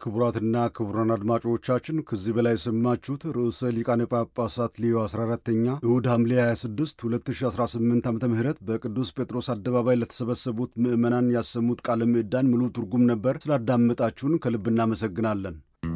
ክቡራትና ክቡራን አድማጮቻችን ከዚህ በላይ የሰማችሁት ርዕሰ ሊቃነ ጳጳሳት ሊዮ 14ተኛ እሁድ ሐምሌ 26 2018 ዓ ም በቅዱስ ጴጥሮስ አደባባይ ለተሰበሰቡት ምዕመናን ያሰሙት ቃለ ምዕዳን ሙሉ ትርጉም ነበር። ስላዳመጣችሁን ከልብ እናመሰግናለን።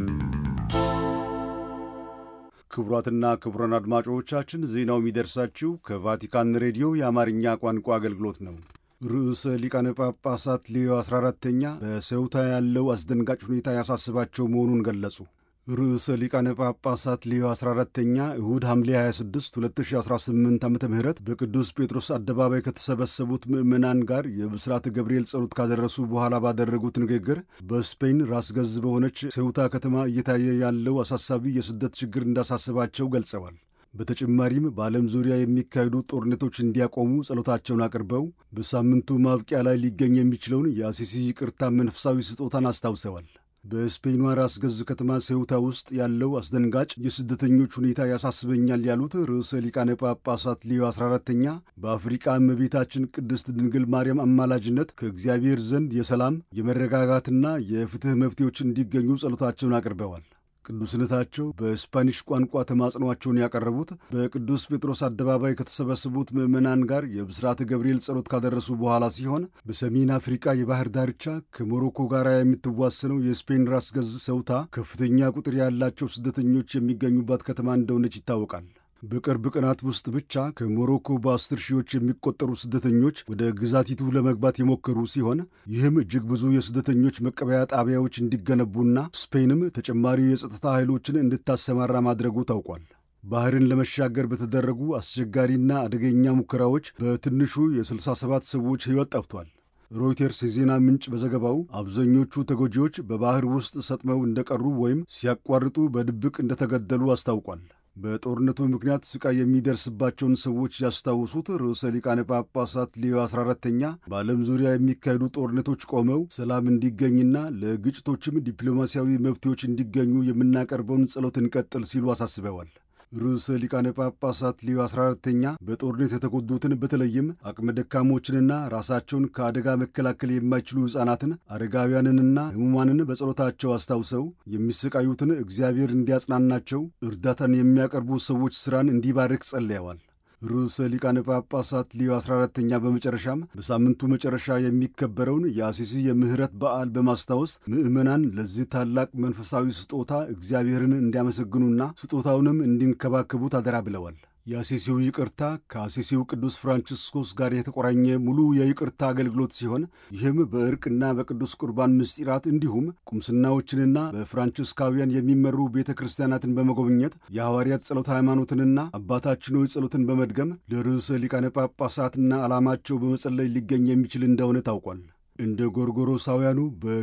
ክቡራትና ክቡራን አድማጮቻችን ዜናው የሚደርሳችሁ ከቫቲካን ሬዲዮ የአማርኛ ቋንቋ አገልግሎት ነው። ርዕሰ ሊቃነ ጳጳሳት ሌዮ 14ተኛ በሰውታ ያለው አስደንጋጭ ሁኔታ ያሳስባቸው መሆኑን ገለጹ። ርዕሰ ሊቃነ ጳጳሳት ሌዮ 14ተኛ እሁድ ሐምሌ 26 2018 ዓ ም በቅዱስ ጴጥሮስ አደባባይ ከተሰበሰቡት ምዕመናን ጋር የብስራተ ገብርኤል ጸሎት ካደረሱ በኋላ ባደረጉት ንግግር በስፔን ራስ ገዝ በሆነች ሰውታ ከተማ እየታየ ያለው አሳሳቢ የስደት ችግር እንዳሳስባቸው ገልጸዋል። በተጨማሪም በዓለም ዙሪያ የሚካሄዱ ጦርነቶች እንዲያቆሙ ጸሎታቸውን አቅርበው በሳምንቱ ማብቂያ ላይ ሊገኝ የሚችለውን የአሲሲ ይቅርታ መንፈሳዊ ስጦታን አስታውሰዋል። በስፔኗ ራስ ገዝ ከተማ ሴውታ ውስጥ ያለው አስደንጋጭ የስደተኞች ሁኔታ ያሳስበኛል ያሉት ርዕሰ ሊቃነ ጳጳሳት ሊዮ 14ተኛ በአፍሪቃ እመቤታችን ቅድስት ድንግል ማርያም አማላጅነት ከእግዚአብሔር ዘንድ የሰላም የመረጋጋትና የፍትሕ መፍትሄዎች እንዲገኙ ጸሎታቸውን አቅርበዋል። ቅዱስነታቸው በስፓኒሽ ቋንቋ ተማጽኗቸውን ያቀረቡት በቅዱስ ጴጥሮስ አደባባይ ከተሰበሰቡት ምዕመናን ጋር የብስራተ ገብርኤል ጸሎት ካደረሱ በኋላ ሲሆን በሰሜን አፍሪካ የባህር ዳርቻ ከሞሮኮ ጋር የምትዋሰነው የስፔን ራስ ገዝ ሰውታ ከፍተኛ ቁጥር ያላቸው ስደተኞች የሚገኙባት ከተማ እንደሆነች ይታወቃል። በቅርብ ቀናት ውስጥ ብቻ ከሞሮኮ በአስር ሺዎች የሚቆጠሩ ስደተኞች ወደ ግዛቲቱ ለመግባት የሞከሩ ሲሆን ይህም እጅግ ብዙ የስደተኞች መቀበያ ጣቢያዎች እንዲገነቡና ስፔንም ተጨማሪ የጸጥታ ኃይሎችን እንድታሰማራ ማድረጉ ታውቋል። ባህርን ለመሻገር በተደረጉ አስቸጋሪና አደገኛ ሙከራዎች በትንሹ የ67 ሰዎች ሕይወት ጠፍቷል። ሮይተርስ የዜና ምንጭ በዘገባው አብዛኞቹ ተጎጂዎች በባህር ውስጥ ሰጥመው እንደቀሩ ወይም ሲያቋርጡ በድብቅ እንደተገደሉ አስታውቋል። በጦርነቱ ምክንያት ስቃይ የሚደርስባቸውን ሰዎች ያስታውሱት ርዕሰ ሊቃነ ጳጳሳት ሊዮ 14ተኛ በዓለም ዙሪያ የሚካሄዱ ጦርነቶች ቆመው ሰላም እንዲገኝና ለግጭቶችም ዲፕሎማሲያዊ መፍትሄዎች እንዲገኙ የምናቀርበውን ጸሎት እንቀጥል ሲሉ አሳስበዋል። ርዕሰ ሊቃነ ጳጳሳት ሊዮ 14ተኛ በጦርነት የተጎዱትን በተለይም አቅመ ደካሞችንና ራሳቸውን ከአደጋ መከላከል የማይችሉ ሕፃናትን፣ አረጋውያንንና ሕሙማንን በጸሎታቸው አስታውሰው የሚሰቃዩትን እግዚአብሔር እንዲያጽናናቸው እርዳታን የሚያቀርቡ ሰዎች ሥራን እንዲባርክ ጸልየዋል። ርዕሰ ሊቃነ ጳጳሳት ሊዮ 14ተኛ በመጨረሻም በሳምንቱ መጨረሻ የሚከበረውን የአሲሲ የምህረት በዓል በማስታወስ ምዕመናን ለዚህ ታላቅ መንፈሳዊ ስጦታ እግዚአብሔርን እንዲያመሰግኑና ስጦታውንም እንዲንከባከቡት አደራ ብለዋል። የአሲሲው ይቅርታ ከአሲሲው ቅዱስ ፍራንቺስኮስ ጋር የተቆራኘ ሙሉ የይቅርታ አገልግሎት ሲሆን ይህም በእርቅና በቅዱስ ቁርባን ምስጢራት እንዲሁም ቁምስናዎችንና በፍራንቺስካውያን የሚመሩ ቤተ ክርስቲያናትን በመጎብኘት የሐዋርያት ጸሎት ሃይማኖትንና አባታችን ሆይ ጸሎትን በመድገም ለርዕሰ ሊቃነ ጳጳሳትና ዓላማቸው በመጸለይ ሊገኝ የሚችል እንደሆነ ታውቋል። እንደ ጎርጎሮሳውያኑ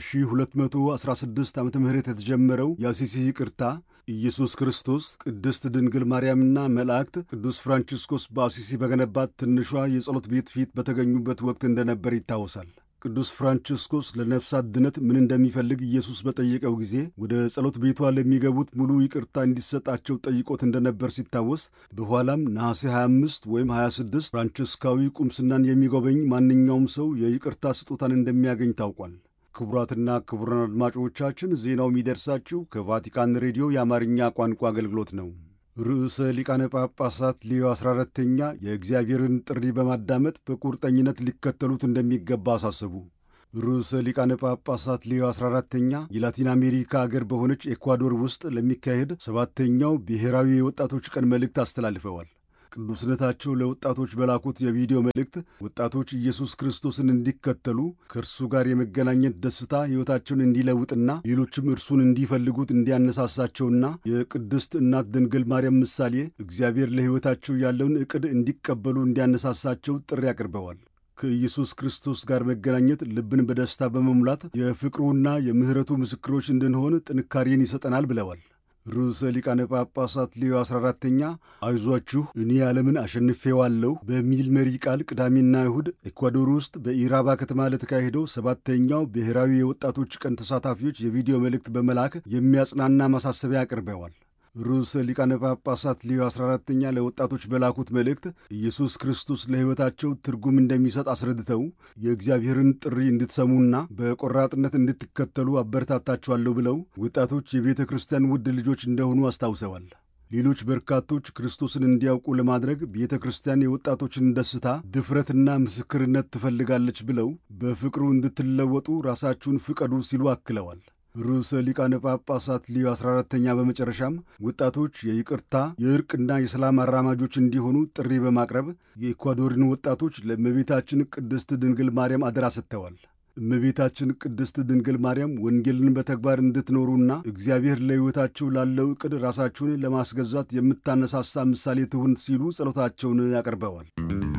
በ1216 ዓ ም የተጀመረው የአሲሲ ይቅርታ ኢየሱስ ክርስቶስ ቅድስት ድንግል ማርያምና መላእክት ቅዱስ ፍራንቺስኮስ በአሲሲ በገነባት ትንሿ የጸሎት ቤት ፊት በተገኙበት ወቅት እንደነበር ይታወሳል። ቅዱስ ፍራንቺስኮስ ለነፍሳት ድነት ምን እንደሚፈልግ ኢየሱስ በጠየቀው ጊዜ ወደ ጸሎት ቤቷ ለሚገቡት ሙሉ ይቅርታ እንዲሰጣቸው ጠይቆት እንደነበር ሲታወስ፣ በኋላም ነሐሴ 25 ወይም 26 ፍራንቺስካዊ ቁምስናን የሚጎበኝ ማንኛውም ሰው የይቅርታ ስጦታን እንደሚያገኝ ታውቋል። ክቡራትና ክቡራን አድማጮቻችን ዜናው የሚደርሳችሁ ከቫቲካን ሬዲዮ የአማርኛ ቋንቋ አገልግሎት ነው። ርዕሰ ሊቃነ ጳጳሳት ሊዮ 14ተኛ የእግዚአብሔርን ጥሪ በማዳመጥ በቁርጠኝነት ሊከተሉት እንደሚገባ አሳሰቡ። ርዕሰ ሊቃነ ጳጳሳት ሊዮ 14ተኛ የላቲን አሜሪካ አገር በሆነች ኤኳዶር ውስጥ ለሚካሄድ ሰባተኛው ብሔራዊ የወጣቶች ቀን መልእክት አስተላልፈዋል። ቅዱስነታቸው ለወጣቶች በላኩት የቪዲዮ መልእክት ወጣቶች ኢየሱስ ክርስቶስን እንዲከተሉ ከእርሱ ጋር የመገናኘት ደስታ ሕይወታቸውን እንዲለውጥና ሌሎችም እርሱን እንዲፈልጉት እንዲያነሳሳቸውና የቅድስት እናት ድንግል ማርያም ምሳሌ እግዚአብሔር ለሕይወታቸው ያለውን ዕቅድ እንዲቀበሉ እንዲያነሳሳቸው ጥሪ አቅርበዋል። ከኢየሱስ ክርስቶስ ጋር መገናኘት ልብን በደስታ በመሙላት የፍቅሩና የምሕረቱ ምስክሮች እንድንሆን ጥንካሬን ይሰጠናል ብለዋል። ርዕሰ ሊቃነ ጳጳሳት ሌዮ 14ተኛ አይዟችሁ እኔ ዓለምን አሸንፌዋለሁ በሚል መሪ ቃል ቅዳሜና እሁድ ኤኳዶር ውስጥ በኢራባ ከተማ ለተካሄደው ሰባተኛው ብሔራዊ የወጣቶች ቀን ተሳታፊዎች የቪዲዮ መልእክት በመላክ የሚያጽናና ማሳሰቢያ አቅርበዋል። ርዕሰ ሊቃነ ጳጳሳት ሌዮ 14ተኛ ለወጣቶች በላኩት መልእክት ኢየሱስ ክርስቶስ ለሕይወታቸው ትርጉም እንደሚሰጥ አስረድተው የእግዚአብሔርን ጥሪ እንድትሰሙና በቆራጥነት እንድትከተሉ አበረታታችኋለሁ ብለው ወጣቶች የቤተ ክርስቲያን ውድ ልጆች እንደሆኑ አስታውሰዋል። ሌሎች በርካቶች ክርስቶስን እንዲያውቁ ለማድረግ ቤተ ክርስቲያን የወጣቶችን ደስታ፣ ድፍረትና ምስክርነት ትፈልጋለች ብለው በፍቅሩ እንድትለወጡ ራሳችሁን ፍቀዱ ሲሉ አክለዋል። ርዕሰ ሊቃነ ጳጳሳት ሊዮ 14ተኛ በመጨረሻም ወጣቶች የይቅርታ የእርቅና የሰላም አራማጆች እንዲሆኑ ጥሪ በማቅረብ የኢኳዶርን ወጣቶች ለእመቤታችን ቅድስት ድንግል ማርያም አደራ ሰጥተዋል። እመቤታችን ቅድስት ድንግል ማርያም ወንጌልን በተግባር እንድትኖሩና እግዚአብሔር ለሕይወታችሁ ላለው ዕቅድ ራሳችሁን ለማስገዛት የምታነሳሳ ምሳሌ ትሁን ሲሉ ጸሎታቸውን ያቀርበዋል።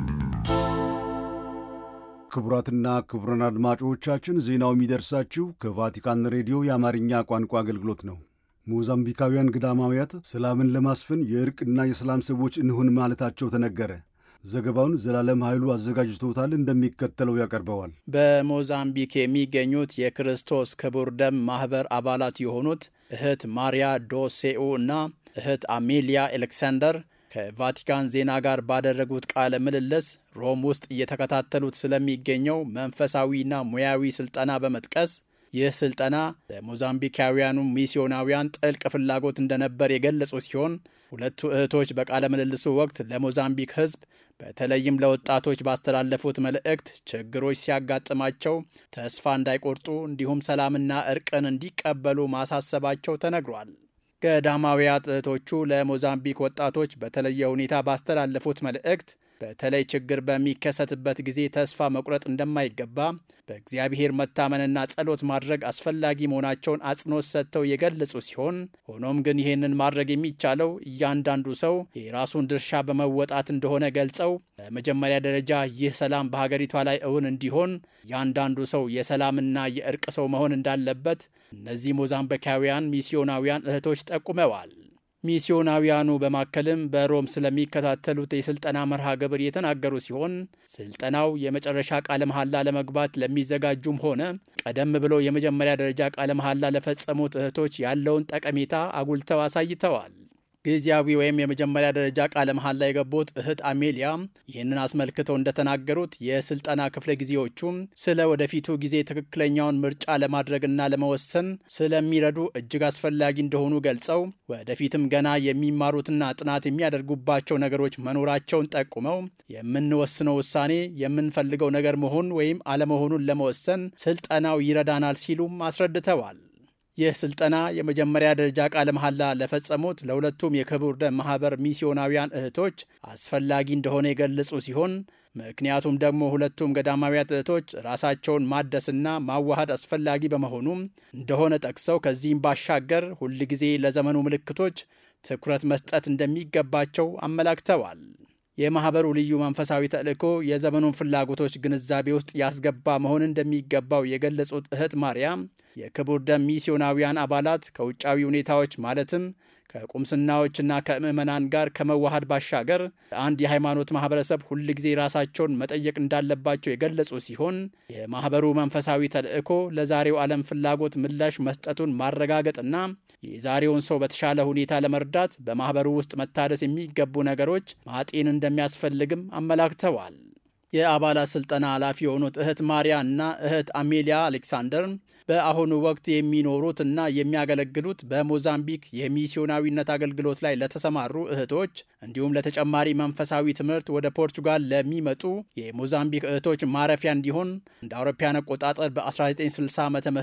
ክቡራትና ክቡራን አድማጮቻችን ዜናው የሚደርሳችሁ ከቫቲካን ሬዲዮ የአማርኛ ቋንቋ አገልግሎት ነው። ሞዛምቢካውያን ገዳማውያት ሰላምን ለማስፈን የእርቅና የሰላም ሰዎች እንሁን ማለታቸው ተነገረ። ዘገባውን ዘላለም ኃይሉ አዘጋጅቶታል፣ እንደሚከተለው ያቀርበዋል። በሞዛምቢክ የሚገኙት የክርስቶስ ክቡር ደም ማኅበር አባላት የሆኑት እህት ማሪያ ዶሴኡ እና እህት አሜሊያ ኤሌክሳንደር ከቫቲካን ዜና ጋር ባደረጉት ቃለ ምልልስ ሮም ውስጥ እየተከታተሉት ስለሚገኘው መንፈሳዊና ሙያዊ ስልጠና በመጥቀስ ይህ ስልጠና ለሞዛምቢካውያኑ ሚስዮናውያን ጥልቅ ፍላጎት እንደነበር የገለጹ ሲሆን ሁለቱ እህቶች በቃለ ምልልሱ ወቅት ለሞዛምቢክ ሕዝብ በተለይም ለወጣቶች ባስተላለፉት መልእክት ችግሮች ሲያጋጥማቸው ተስፋ እንዳይቆርጡ እንዲሁም ሰላምና እርቅን እንዲቀበሉ ማሳሰባቸው ተነግሯል። ገዳማውያት እህቶቹ ለሞዛምቢክ ወጣቶች በተለየ ሁኔታ ባስተላለፉት መልእክት በተለይ ችግር በሚከሰትበት ጊዜ ተስፋ መቁረጥ እንደማይገባ በእግዚአብሔር መታመንና ጸሎት ማድረግ አስፈላጊ መሆናቸውን አጽንኦት ሰጥተው የገለጹ ሲሆን ሆኖም ግን ይህንን ማድረግ የሚቻለው እያንዳንዱ ሰው የራሱን ድርሻ በመወጣት እንደሆነ ገልጸው በመጀመሪያ ደረጃ ይህ ሰላም በሀገሪቷ ላይ እውን እንዲሆን እያንዳንዱ ሰው የሰላምና የእርቅ ሰው መሆን እንዳለበት እነዚህ ሞዛምቢካውያን ሚስዮናውያን እህቶች ጠቁመዋል። ሚስዮናውያኑ በማከልም በሮም ስለሚከታተሉት የስልጠና መርሃ ግብር የተናገሩ ሲሆን ስልጠናው የመጨረሻ ቃለ መሐላ ለመግባት ለሚዘጋጁም ሆነ ቀደም ብሎ የመጀመሪያ ደረጃ ቃለ መሐላ ለፈጸሙት እህቶች ያለውን ጠቀሜታ አጉልተው አሳይተዋል። ጊዜያዊ ወይም የመጀመሪያ ደረጃ ቃለ መሐላ የገቡት እህት አሜሊያ ይህንን አስመልክተው እንደተናገሩት የስልጠና ክፍለ ጊዜዎቹም ስለ ወደፊቱ ጊዜ ትክክለኛውን ምርጫ ለማድረግና ለመወሰን ስለሚረዱ እጅግ አስፈላጊ እንደሆኑ ገልጸው ወደፊትም ገና የሚማሩትና ጥናት የሚያደርጉባቸው ነገሮች መኖራቸውን ጠቁመው የምንወስነው ውሳኔ የምንፈልገው ነገር መሆን ወይም አለመሆኑን ለመወሰን ስልጠናው ይረዳናል ሲሉም አስረድተዋል። ይህ ስልጠና የመጀመሪያ ደረጃ ቃለ መሐላ ለፈጸሙት ለሁለቱም የክቡር ደም ማኅበር ሚስዮናውያን እህቶች አስፈላጊ እንደሆነ የገለጹ ሲሆን ምክንያቱም ደግሞ ሁለቱም ገዳማውያት እህቶች ራሳቸውን ማደስና ማዋሃድ አስፈላጊ በመሆኑም እንደሆነ ጠቅሰው ከዚህም ባሻገር ሁልጊዜ ለዘመኑ ምልክቶች ትኩረት መስጠት እንደሚገባቸው አመላክተዋል። የማኅበሩ ልዩ መንፈሳዊ ተልእኮ የዘመኑን ፍላጎቶች ግንዛቤ ውስጥ ያስገባ መሆን እንደሚገባው የገለጹት እህት ማርያም የክቡር ደም ሚስዮናውያን አባላት ከውጫዊ ሁኔታዎች ማለትም ከቁምስናዎችና ከምዕመናን ጋር ከመዋሃድ ባሻገር አንድ የሃይማኖት ማህበረሰብ ሁልጊዜ ራሳቸውን መጠየቅ እንዳለባቸው የገለጹ ሲሆን የማኅበሩ መንፈሳዊ ተልእኮ ለዛሬው ዓለም ፍላጎት ምላሽ መስጠቱን ማረጋገጥና የዛሬውን ሰው በተሻለ ሁኔታ ለመርዳት በማኅበሩ ውስጥ መታደስ የሚገቡ ነገሮች ማጤን እንደሚያስፈልግም አመላክተዋል። የአባላት ስልጠና ኃላፊ የሆኑት እህት ማሪያ እና እህት አሜሊያ አሌክሳንደር በአሁኑ ወቅት የሚኖሩት እና የሚያገለግሉት በሞዛምቢክ የሚስዮናዊነት አገልግሎት ላይ ለተሰማሩ እህቶች እንዲሁም ለተጨማሪ መንፈሳዊ ትምህርት ወደ ፖርቹጋል ለሚመጡ የሞዛምቢክ እህቶች ማረፊያ እንዲሆን እንደ አውሮፓውያን አቆጣጠር በ1960 ዓ ም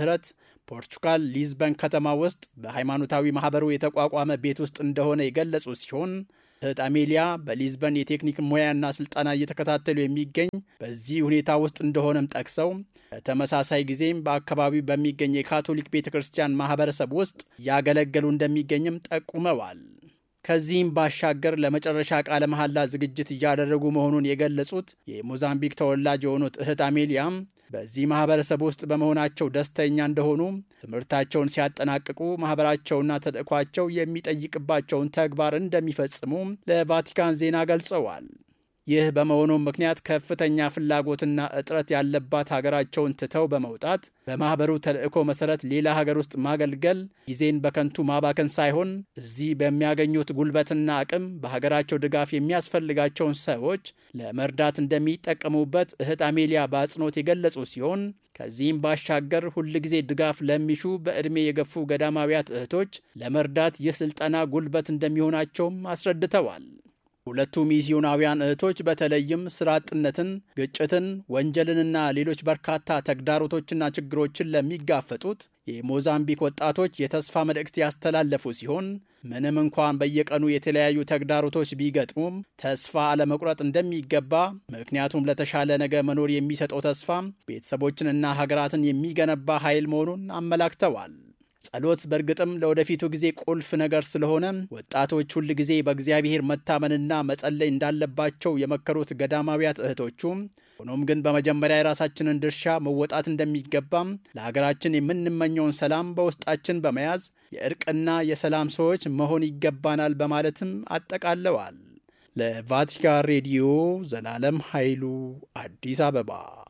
ፖርቹጋል ሊዝበን ከተማ ውስጥ በሃይማኖታዊ ማህበሩ የተቋቋመ ቤት ውስጥ እንደሆነ የገለጹ ሲሆን እህት አሜሊያ በሊዝበን የቴክኒክ ሙያና ስልጠና እየተከታተሉ የሚገኝ በዚህ ሁኔታ ውስጥ እንደሆነም ጠቅሰው በተመሳሳይ ጊዜም በአካባቢው በሚገኝ የካቶሊክ ቤተ ክርስቲያን ማህበረሰብ ውስጥ እያገለገሉ እንደሚገኝም ጠቁመዋል። ከዚህም ባሻገር ለመጨረሻ ቃለ መሐላ ዝግጅት እያደረጉ መሆኑን የገለጹት የሞዛምቢክ ተወላጅ የሆኑት እህት አሜሊያም በዚህ ማህበረሰብ ውስጥ በመሆናቸው ደስተኛ እንደሆኑ ትምህርታቸውን ሲያጠናቅቁ ማህበራቸውና ተልእኳቸው የሚጠይቅባቸውን ተግባር እንደሚፈጽሙ ለቫቲካን ዜና ገልጸዋል። ይህ በመሆኑም ምክንያት ከፍተኛ ፍላጎትና እጥረት ያለባት ሀገራቸውን ትተው በመውጣት በማኅበሩ ተልእኮ መሠረት ሌላ ሀገር ውስጥ ማገልገል ጊዜን በከንቱ ማባከን ሳይሆን እዚህ በሚያገኙት ጉልበትና አቅም በሀገራቸው ድጋፍ የሚያስፈልጋቸውን ሰዎች ለመርዳት እንደሚጠቀሙበት እህት አሜሊያ በአጽንኦት የገለጹ ሲሆን ከዚህም ባሻገር ሁልጊዜ ድጋፍ ለሚሹ በዕድሜ የገፉ ገዳማውያት እህቶች ለመርዳት ይህ ሥልጠና ጉልበት እንደሚሆናቸውም አስረድተዋል። ሁለቱ ሚስዮናውያን እህቶች በተለይም ስራ አጥነትን፣ ግጭትን፣ ወንጀልንና ሌሎች በርካታ ተግዳሮቶችና ችግሮችን ለሚጋፈጡት የሞዛምቢክ ወጣቶች የተስፋ መልእክት ያስተላለፉ ሲሆን ምንም እንኳን በየቀኑ የተለያዩ ተግዳሮቶች ቢገጥሙም ተስፋ አለመቁረጥ እንደሚገባ፣ ምክንያቱም ለተሻለ ነገ መኖር የሚሰጠው ተስፋ ቤተሰቦችንና ሀገራትን የሚገነባ ኃይል መሆኑን አመላክተዋል። ጸሎት በእርግጥም ለወደፊቱ ጊዜ ቁልፍ ነገር ስለሆነ ወጣቶች ሁል ጊዜ በእግዚአብሔር መታመንና መጸለይ እንዳለባቸው የመከሩት ገዳማውያት እህቶቹ ሆኖም ግን በመጀመሪያ የራሳችንን ድርሻ መወጣት እንደሚገባም ለሀገራችን የምንመኘውን ሰላም በውስጣችን በመያዝ የእርቅና የሰላም ሰዎች መሆን ይገባናል በማለትም አጠቃለዋል። ለቫቲካን ሬዲዮ ዘላለም ኃይሉ አዲስ አበባ።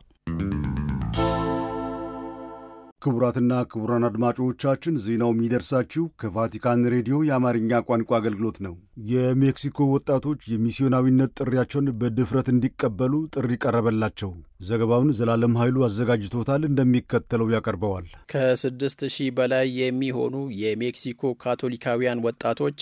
ክቡራትና ክቡራን አድማጮቻችን ዜናው የሚደርሳችሁ ከቫቲካን ሬዲዮ የአማርኛ ቋንቋ አገልግሎት ነው። የሜክሲኮ ወጣቶች የሚስዮናዊነት ጥሪያቸውን በድፍረት እንዲቀበሉ ጥሪ ቀረበላቸው። ዘገባውን ዘላለም ኃይሉ አዘጋጅቶታል፣ እንደሚከተለው ያቀርበዋል። ከስድስት ሺህ በላይ የሚሆኑ የሜክሲኮ ካቶሊካውያን ወጣቶች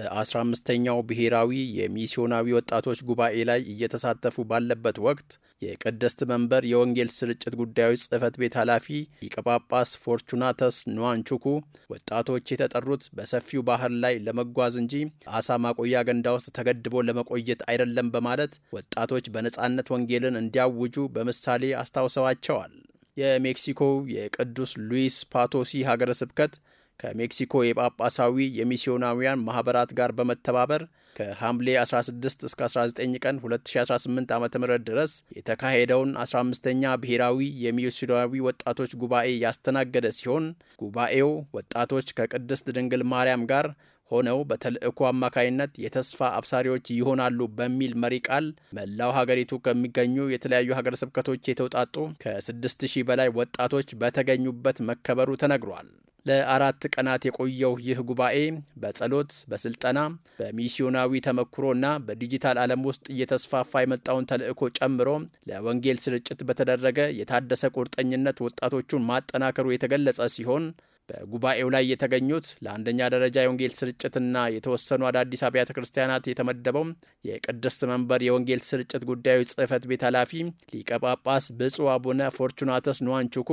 በ15ኛው ብሔራዊ የሚስዮናዊ ወጣቶች ጉባኤ ላይ እየተሳተፉ ባለበት ወቅት የቅድስት መንበር የወንጌል ስርጭት ጉዳዮች ጽሕፈት ቤት ኃላፊ ሊቀ ጳጳስ ፎርቹናተስ ኑዋንቹኩ ወጣቶች የተጠሩት በሰፊው ባህር ላይ ለመጓዝ እንጂ አሳ ማቆያ ገንዳ ውስጥ ተገድቦ ለመቆየት አይደለም በማለት ወጣቶች በነጻነት ወንጌልን እንዲያውጁ በምሳሌ አስታውሰዋቸዋል። የሜክሲኮ የቅዱስ ሉዊስ ፓቶሲ ሀገረ ስብከት ከሜክሲኮ የጳጳሳዊ የሚስዮናውያን ማኅበራት ጋር በመተባበር ከሐምሌ 16 እስከ 19 ቀን 2018 ዓ ም ድረስ የተካሄደውን 15ኛ ብሔራዊ የሚስዮናዊ ወጣቶች ጉባኤ ያስተናገደ ሲሆን ጉባኤው ወጣቶች ከቅድስት ድንግል ማርያም ጋር ሆነው በተልእኮ አማካይነት የተስፋ አብሳሪዎች ይሆናሉ በሚል መሪ ቃል መላው ሀገሪቱ ከሚገኙ የተለያዩ ሀገረ ስብከቶች የተውጣጡ ከ6000 በላይ ወጣቶች በተገኙበት መከበሩ ተነግሯል። ለአራት ቀናት የቆየው ይህ ጉባኤ በጸሎት፣ በስልጠና፣ በሚስዮናዊ ተመክሮና በዲጂታል ዓለም ውስጥ እየተስፋፋ የመጣውን ተልእኮ ጨምሮ ለወንጌል ስርጭት በተደረገ የታደሰ ቁርጠኝነት ወጣቶቹን ማጠናከሩ የተገለጸ ሲሆን በጉባኤው ላይ የተገኙት ለአንደኛ ደረጃ የወንጌል ስርጭትና የተወሰኑ አዳዲስ አብያተ ክርስቲያናት የተመደበው የቅድስት መንበር የወንጌል ስርጭት ጉዳዮች ጽሕፈት ቤት ኃላፊ ሊቀ ጳጳስ ብፁዕ አቡነ ፎርቹናተስ ኑዋንቹኩ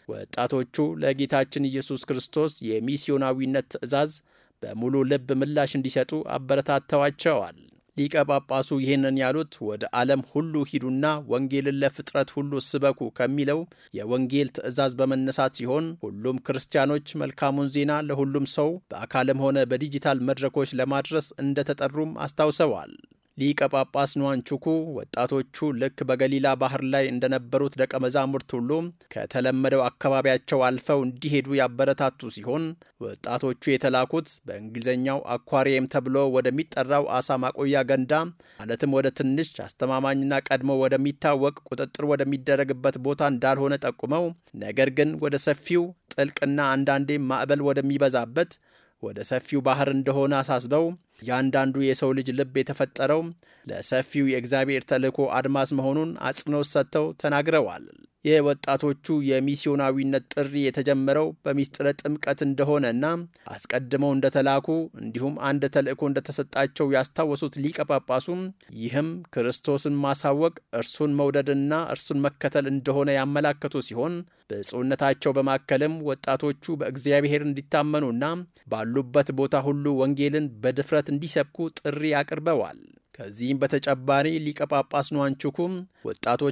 ወጣቶቹ ለጌታችን ኢየሱስ ክርስቶስ የሚስዮናዊነት ትእዛዝ በሙሉ ልብ ምላሽ እንዲሰጡ አበረታተዋቸዋል። ሊቀ ጳጳሱ ይህንን ያሉት ወደ ዓለም ሁሉ ሂዱና ወንጌልን ለፍጥረት ሁሉ ስበኩ ከሚለው የወንጌል ትእዛዝ በመነሳት ሲሆን ሁሉም ክርስቲያኖች መልካሙን ዜና ለሁሉም ሰው በአካልም ሆነ በዲጂታል መድረኮች ለማድረስ እንደተጠሩም አስታውሰዋል። ሊቀ ጳጳስ ኑዋንቹኩ ወጣቶቹ ልክ በገሊላ ባህር ላይ እንደነበሩት ደቀ መዛሙርት ሁሉ ከተለመደው አካባቢያቸው አልፈው እንዲሄዱ ያበረታቱ ሲሆን ወጣቶቹ የተላኩት በእንግሊዝኛው አኳሪየም ተብሎ ወደሚጠራው አሳ ማቆያ ገንዳ ማለትም ወደ ትንሽ አስተማማኝና ቀድሞ ወደሚታወቅ ቁጥጥር ወደሚደረግበት ቦታ እንዳልሆነ ጠቁመው ነገር ግን ወደ ሰፊው ጥልቅና አንዳንዴም ማዕበል ወደሚበዛበት ወደ ሰፊው ባህር እንደሆነ አሳስበው እያንዳንዱ የሰው ልጅ ልብ የተፈጠረው ለሰፊው የእግዚአብሔር ተልእኮ አድማስ መሆኑን አጽንኦት ሰጥተው ተናግረዋል። የወጣቶቹ የሚስዮናዊነት ጥሪ የተጀመረው በሚስጥረ ጥምቀት እንደሆነና አስቀድመው እንደተላኩ እንዲሁም አንድ ተልእኮ እንደተሰጣቸው ያስታወሱት ሊቀ ጳጳሱም ይህም ክርስቶስን ማሳወቅ እርሱን መውደድና እርሱን መከተል እንደሆነ ያመላከቱ ሲሆን ብፁዕነታቸው በማከልም ወጣቶቹ በእግዚአብሔር እንዲታመኑና ባሉበት ቦታ ሁሉ ወንጌልን በድፍረት እንዲሰብኩ ጥሪ አቅርበዋል። ከዚህም በተጨማሪ ሊቀ ጳጳስ ኑዋንቹኩም ወጣቶች